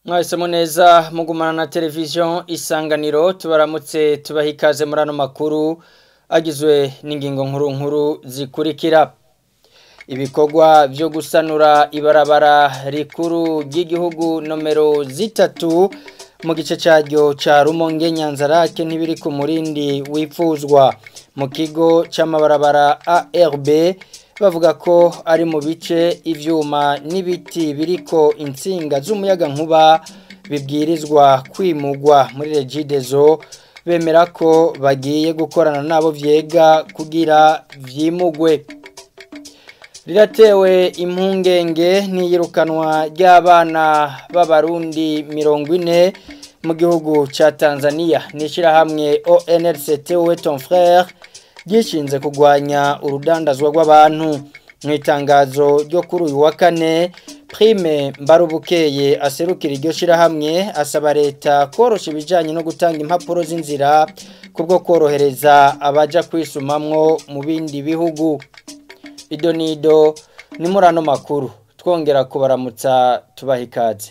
mwahisemo neza mugumana na televiziyo isanganiro tubaramutse tubaha ikaze muri ano makuru agizwe n'ingingo nkuru nkuru zikurikira ibikorwa byo gusanura ibarabara rikuru ry'igihugu nomero zitatu mu gice cyaryo cya rumonge nyanzarake ntibiri ku murindi wifuzwa mu kigo cy'amabarabara ARB bavuga ko ari mu bice ivyuma n'ibiti biriko insinga z'umuyaga nkuba bibwirizwa kwimugwa muri regidezo bemera ko bagiye gukorana nabo vyega kugira vyimugwe riratewe impungenge n'iyirukanwa ry'abana b'abarundi mirongo ine mu gihugu cya tanzania n'ishyirahamwe onrct we ton frere ryishinze kurwanya urudandazwa rw'abantu mu itangazo ryo kuri uyu wa kane prime mbarubukeye aserukira iryo shyirahamwe asaba leta koroshya ibijyanye no gutanga impapuro z'inzira kubwo korohereza abaja kwisumamwo mu bindi bihugu ido nido ni muri ano makuru twongera kubaramutsa tubaha ikaze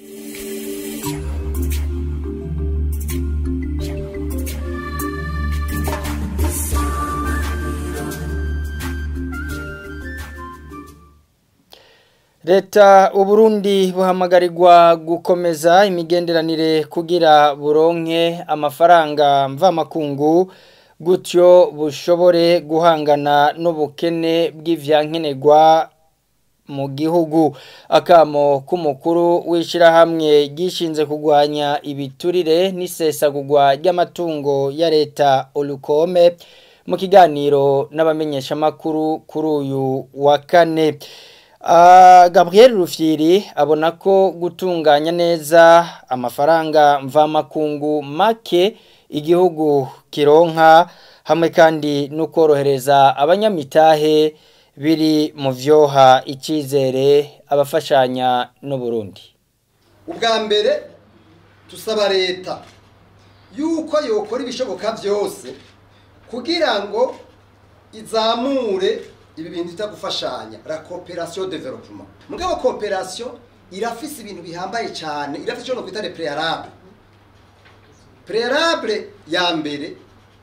leta uburundi buhamagarirwa gukomeza imigenderanire kugira buronke amafaranga mvamakungu gutyo bushobore guhangana n'ubukene bw'ivyankenerwa mu gihugu akamo k'umukuru w'ishyirahamwe gishinze kurwanya ibiturire n'isesagurwa ry'amatungo ya leta olukome mu kiganiro n'abamenyeshamakuru kuri uyu wa kane Gabriel rufyiri abona ko gutunganya neza amafaranga mvamakungu make igihugu kironka hamwe kandi no korohereza abanyamitahe biri mu vyoha icyizere abafashanya n'uburundi ubwa mbere tusaba leta yuko yokora ibishoboka byose kugira ngo izamure ibi bintu bita gufashanya la coopération développement mugabo coopération irafise ibintu bihambaye cyane irafise icyo no kwita le préalable préalable ya mbere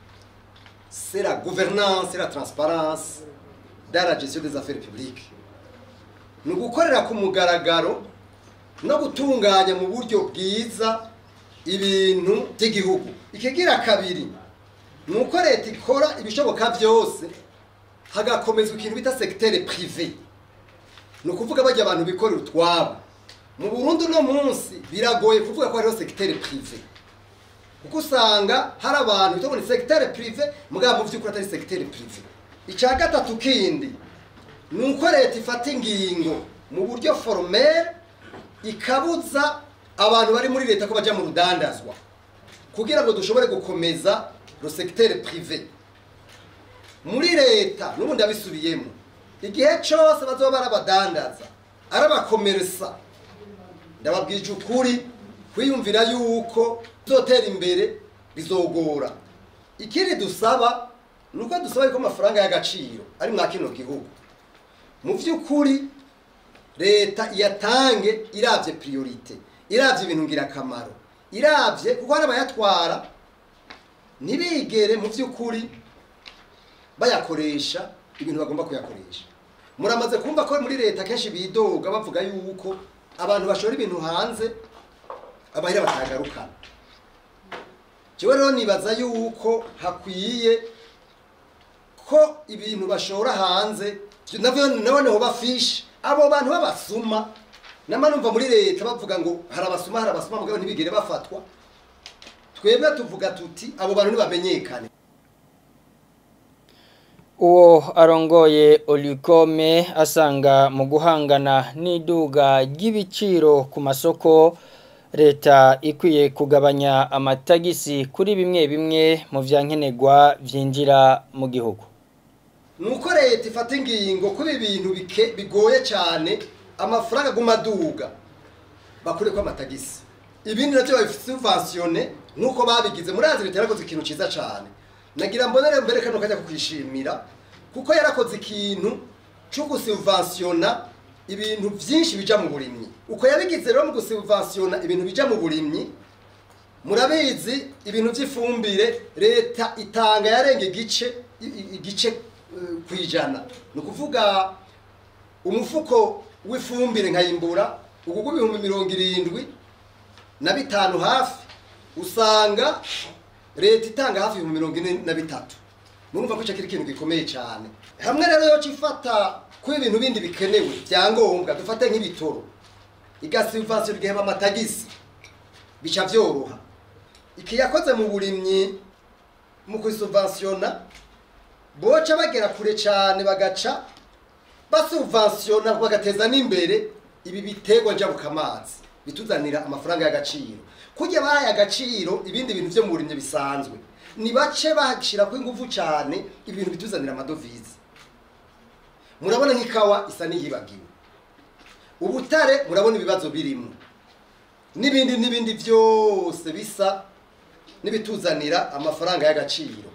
c'est la gouvernance et la transparence dans la gestion des affaires publiques ni ugukorera ku mugaragaro no gutunganya mu buryo bwiza ibintu by'igihugu ikigira kabiri ni uko leta ikora ibishoboka byose hagakomezwa ikintu bita sekitere pirive ni ukuvuga bajya abantu bikorera utwabo mu burundu uno munsi biragoye kuvuga ko hariho sekitere pirive kuko usanga hari abantu bita ngo ni sekitere pirive mugabo mu by'ukuri atari sekitere pirive icya gatatu kindi ni uko leta ifata ingingo mu buryo foromere ikabuza abantu bari muri leta ko bajya mu rudandazwa kugira ngo dushobore gukomeza sekitere pirive muri leta n'ubundi abisubiyemo igihe cyose bazoba barabadandaza arabakomeresa ndababwije ukuri kwiyumvira yuko bizotera imbere bizogora ikindi dusaba ni uko dusaba yuko amafaranga y'agaciro ari mwa kino gihugu mu by'ukuri leta iyatange irabye priorite irabye ibintu ngirakamaro irabye kuko hari abayatwara ntibigere mu by'ukuri bayakoresha ibintu bagomba kuyakoresha muramaze kumva ko muri leta kenshi bidoga bavuga yuko abantu bashora ibintu hanze abahira batagarukana jewe rero nibaza yuko hakwiye ko ibintu bashora hanze nabone ho bafishe abo bantu b'abasuma nama numva muri leta bavuga ngo hari abasuma hari abasuma mugabo ntibigere bafatwa twebwe tuvuga tuti abo bantu ntibamenyekane uwo arongoye olikome asanga mu guhangana n'iduga ry'ibiciro ku masoko leta ikwiye kugabanya amatagisi kuri bimwe bimwe mu byankenerwa byinjira mu gihugu ni uko leta ifata ingingo kuri ibintu bigoye cyane amafaranga aguma aduga bakure ko amatagisi ibindi nabyo babifite subventione nk'uko babigize muri azi leta yarakoze ikintu cyiza cyane nagira mbonere mbere kano kajya kukwishimira kuko yarakoze ikintu cyo gusubventiona ibintu byinshi bija mu burimyi uko yabigize rero mu gusubventiona ibintu bija mu burimyi murabizi ibintu by'ifumbire leta itanga yarenga igice i- i- igice eh, ku ijana ni ukuvuga umufuko w'ifumbire nkayimbura ugugu ibihumbi mirongo irindwi na bitanu hafi usanga leta itanga hafi ibihumbi mirongo ine na bitatu murumva ko icyo kiri ikintu gikomeye cyane hamwe rero yo cifata ko ibintu bindi bikenewe byangombwa dufate nk'ibitoro igasivasiyo igaheba amatagisi bica byoroha iki yakoze mu burimyi mu kubisubventiona boca bagera kure cyane bagaca basubventiona bagateza n'imbere ibi biterwa njabukamazi bituzanira amafaranga y'agaciro kujya bahaye agaciro ibindi bintu byo mu burimyi bisanzwe ni bace bashyirako ingufu cyane ibintu bituzanira amadovize murabona nk'ikawa isa n'iyibagiwe ubutare murabona ibibazo birimo n'ibindi n'ibindi byose bisa n'ibituzanira amafaranga y'agaciro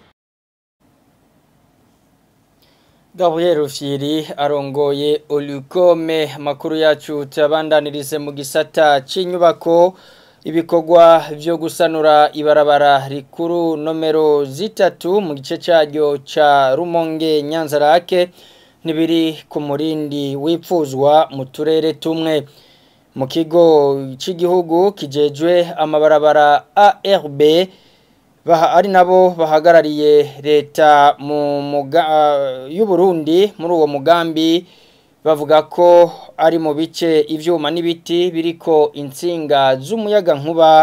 Gabriel Rufyiri arongoye Olukome amakuru yacu tuyabandanirize mu gisata c'inyubako ibikorwa byo gusanura ibarabara rikuru nomero zitatu mu gice cyaryo ca Rumonge Nyanzarake nibiri ku murindi wipfuzwa mu turere tumwe mu kigo cy'igihugu kijejwe amabarabara ARB baha ari nabo bahagarariye leta mu muga y'u Burundi muri uwo mugambi bavuga ko ari mu bice ivyuma n'ibiti biriko insinga z'umuyaga nkuba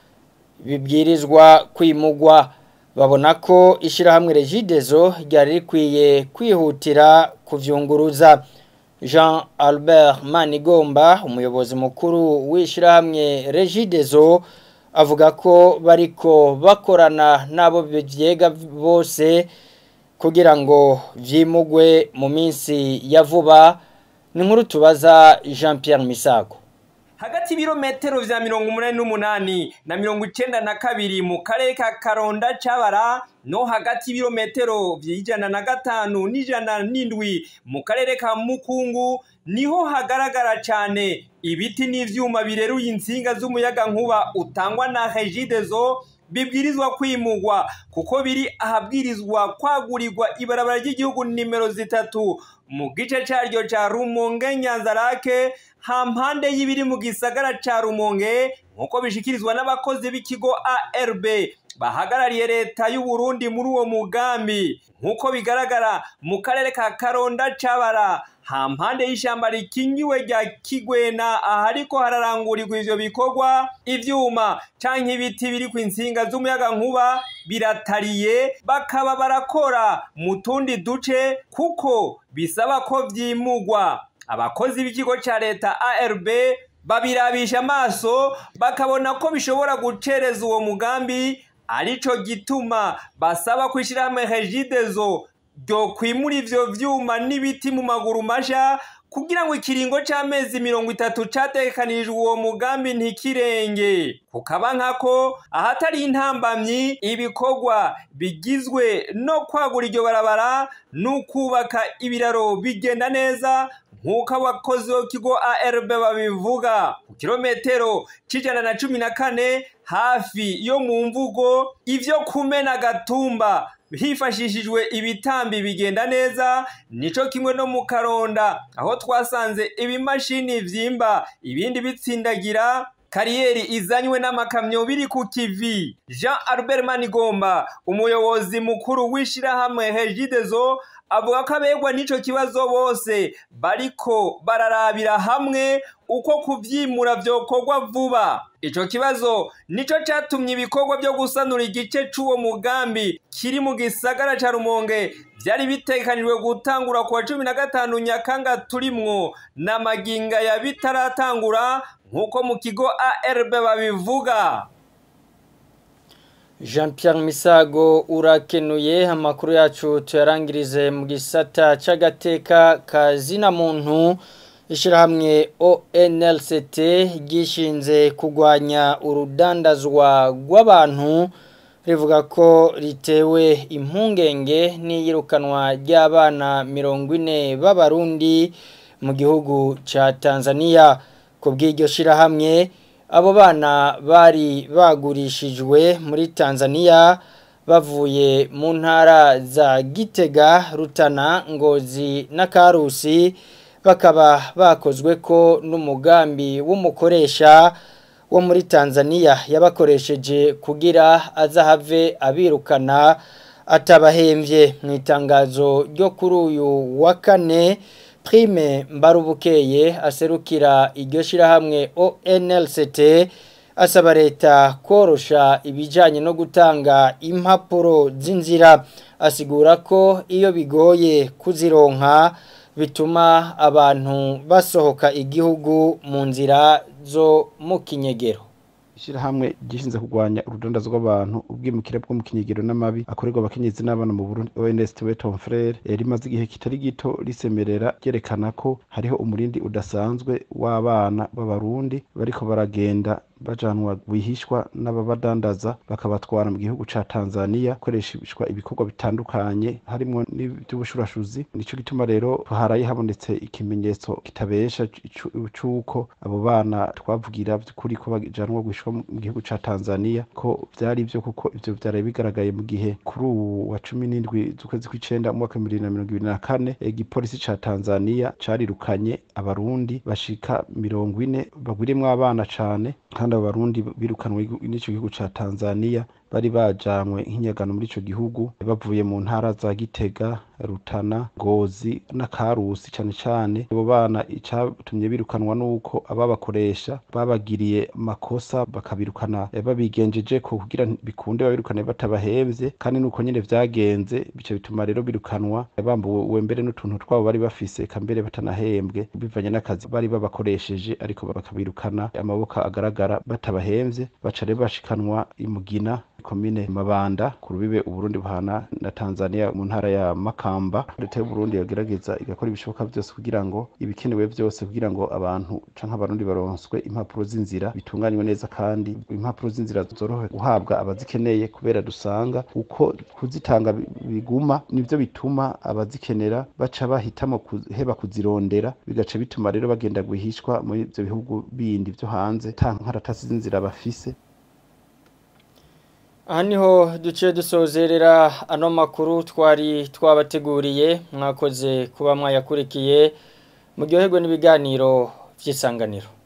bibwirizwa kwimugwa babona ko ishirahamwe Regidezo ryari rikwiye kwihutira kuvyunguruza Jean Albert Manigomba umuyobozi mukuru w'ishirahamwe Regidezo avuga ko bariko bakorana n'abo byega bose kugira ngo vyimugwe mu minsi ya vuba ni nkuru tubaza Jean Pierre Misago hagati y'ibirometero vya mirongo umunani n'umunani na mirongo icenda na kabiri mu karere ka karonda cabara no hagati y'ibirometero vy'ijana na gatanu n'ijana n'indwi mu karere ka mukungu niho hagaragara cane ibiti n'ivyuma bireruye insinga z'umuyaga nkuba utangwa na regidezo bibwirizwa kwimugwa kuko biri ahabwirizwa kwagurirwa ibarabara ry'igihugu nimero zitatu mu gice caryo ca rumonge nyanzarake hampande y'ibiri mu gisagara ca rumonge nk'uko bishikirizwa n'abakozi b'ikigo arb bahagarariye leta y'u Burundi muri uwo mugambi nk'uko bigaragara mu karere ka karonda cabara hampande y'ishamba rikingiwe rya kigwena ahariko hararangurirwa ivyo bikorwa ivyuma canke ibiti biri ku insinga z'umuyaga nkuba biratariye bakaba barakora mu tundi duce kuko bisaba ko vyimugwa abakozi b'ikigo ca leta arb babirabisha amaso bakabona ko bishobora gucereza uwo mugambi arico gituma basaba kwishirahamwe regidezo ryo kwimura ivyo vyuma n'ibiti mu maguru masha kugira ngo ikiringo c'amezi mirongo itatu catekanirijwe uwo mugambi ntikirenge kukaba nkako ahatari intambamyi ibikorwa bigizwe no kwagura iryo barabara n'ukubaka ibiraro bigenda neza nk'uko abakozi b'ikigo arb babivuga ku kilometero c'ijana na cumi na kane hafi yo mu mvugo ivyo kumena gatumba hifashishijwe ibitambi bigenda neza nico kimwe no mu karonda aho twasanze ibimashini vyimba ibindi bitsindagira kariyeri izanywe n'amakamyo biri ku kivi jean albert manigomba umuyobozi mukuru w'ishirahamwe hejidezo avuga ko abegwa n'ico kibazo bose bariko bararabira hamwe uko kuvyimura vyokorwa vuba ico kibazo nico catumye ibikorwa vyo gusanura igice c'uwo mugambi kiri mu gisagara ca rumonge vyari bitekanijwe gutangura kuwa cumi na gatanu nyakanga turimwo na maginga ya bitaratangura nk'uko mu kigo arb babivuga Jean Pierre Misago urakenuye amakuru yacu tuyarangirize mu gisata c'agateka kazina muntu ishirahamwe ONLCT gishinze kugwanya urudandazwa rw'abantu rivuga ko ritewe impungenge n'iyirukanwa ry'abana mirongo ine b'abarundi mu gihugu ca Tanzania ku bw'iryo shirahamwe abo bana bari bagurishijwe muri Tanzania bavuye mu ntara za Gitega Rutana Ngozi na Karusi bakaba bakozwe ko n'umugambi w'umukoresha wo muri Tanzania yabakoresheje kugira azahave abirukana atabahemvye mu itangazo ryo kuri uyu wa kane prime mbarubukeye aserukira iryo shirahamwe ONLCT asaba leta korosha ibijanye no gutanga impapuro z'inzira asigura ko iyo bigoye kuzironka bituma abantu basohoka igihugu mu nzira zo mu kinyegero ishyirahamwe gishinzwe kurwanya urudandazo rw'abantu ubwimukira bwo mu kinyegero n'amabi akorerwa abakenyezi n'abana mu Burundi ONS Weton Frere rimaze igihe kitari gito risemerera ryerekana ko hariho umurindi udasanzwe w'abana b'abarundi bariko baragenda bajanwa bihishwa n'ababadandaza bakabatwara mu gihugu ca Tanzania koreshishwa ibikorwa bitandukanye harimo n'iby'ubushurashuzi nico gituma rero haraye habonetse ikimenyetso kitabesha c'uko abo bana twavugira by'ukuri ko bajanwa guhishwa mu gihugu ca Tanzania ko vyari byo kuko ivyo vyari bigaragaye mu gihe kuri ubu wa cumi n'indwi z'ukwezi kw'icenda mu mwaka wa bibiri na mirongo ibiri na kane igipolisi ca Tanzania carirukanye abarundi bashika mirongo ine bagwiremwo abana cane kandi abo barundi birukanwe n'ico gihugu ca Tanzania bari bajanywe nk'inyagano muri ico gihugu bavuye mu ntara za Gitega Rutana Ngozi na Karusi cane cane abo bana icatumye birukanwa nuko ababakoresha babagiriye makosa bakabirukana babigenjeje ko kugira bikunde babirukane batabahevye kandi nuko nyene vyagenze bice bituma rero birukanwa bambuwe mbere n'utuntu twabo bari bafise kambere batanahembwe bivanye n'akazi bari babakoresheje ariko bakabirukana amaboko agaragara batabahemvye baca rero bashikanwa imugina komine Mabanda ku rubibe Uburundi buhana na Tanzania mu ntara ya Makamba leta y'u Burundi yagerageza igakora ibishoboka byose kugira ngo ibikenewe byose kugira ngo abantu canke abarundi baronswe impapuro z'inzira bitunganywe neza kandi impapuro z'inzira zorohe guhabwa abazikeneye kubera dusanga uko kuzitanga biguma nivyo bituma abazikenera baca bahitamo kuheba kuzirondera bigaca bituma rero bagenda guhishwa muri ivyo bihugu bindi vyo hanze ta nkaratasi z'inzira bafise aha niho duciye dusozerera ano makuru twari twabateguriye mwakoze kuba mwayakurikiye muryoherwe n'ibiganiro by'isanganiro